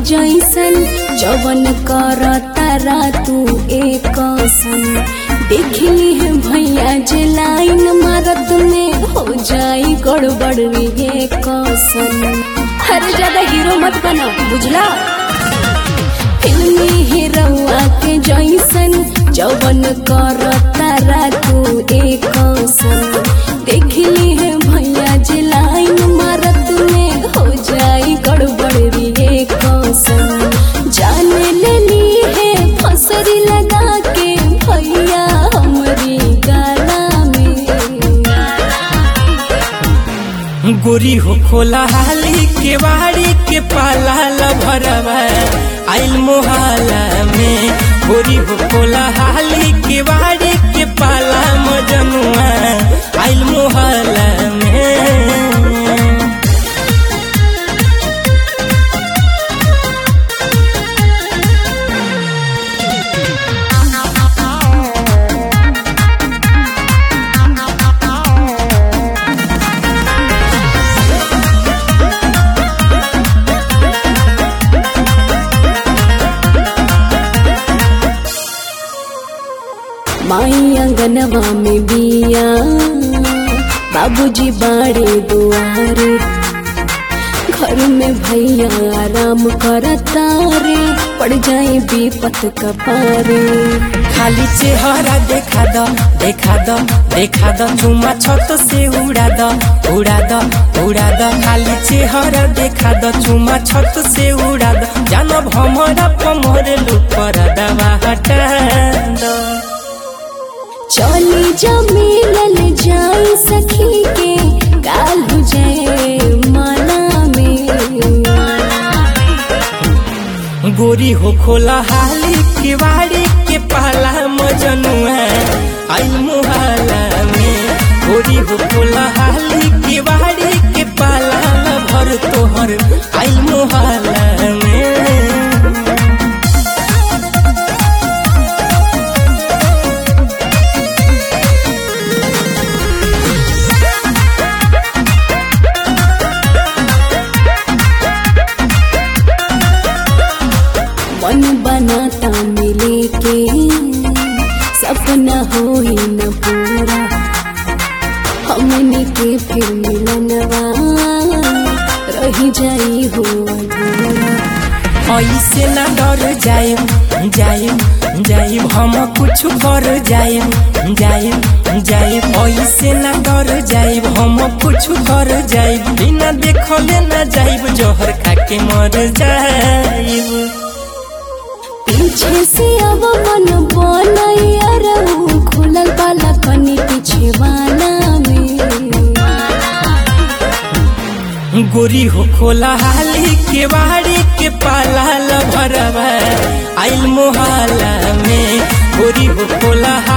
जैसन जवन कर तारा तू एक सन देखली है भैया जे लाइन मारत में हो जाई गड़बड़ ये कसन अरे ज्यादा हीरो मत बना बुझला फिल्मी हीरोआ के जैसन जवन कर तारा तू एक सन देखली है भैया जे लाइन मारत में हो जाई गड़बड़ रे कौसन जान लेनी है फसरी लगा के भैया हमरी गाना में गोरी हो खोला हाली के बाड़ी के पाला लभरवा आइल मोहाला में गोरी हो खोला हाली के बाड़ी के पाला मजनुआ आइल मोहाला में माई अंगनवा में बिया बाबूजी बाड़े दुआरे घर में भैया आराम करता रे पड़ जाए विपत कपारे खाली चेहरा देखा द देखा द देखा द चुमा छत से उड़ा द उड़ा द उड़ा द खाली चेहरा देखा द चुमा छत से उड़ा द जानब हमरा पमर लुपर दवा हटा द चली जमीन जाई सखी के काल हो जाए माना में गोरी हो खोला हाली के वाड़ी के पाला मजनुआ आई मुहाला में गोरी हो खोला हाली के वाड़ी के पाला भर तोहर आई मुहाला में मन बनाता मिले के सपना हो ही न पूरा हमने के फिर मिलनवा रही जाई हो अधूरा ऐसे न डर जाइम जाइम जाइम हम कुछ कर जाइम जाइम जाइम ऐसे न डर जाइम हम कुछ कर जाइम बिना देखले न जाइब जहर खा के मर जाइब पीछे से अब मन बनैया रहू खुलल वाला कनी पीछे वाला में गोरी हो खोला हाली के बाड़ी के पाला लभरवा आइल मोहाला में गोरी हो खोला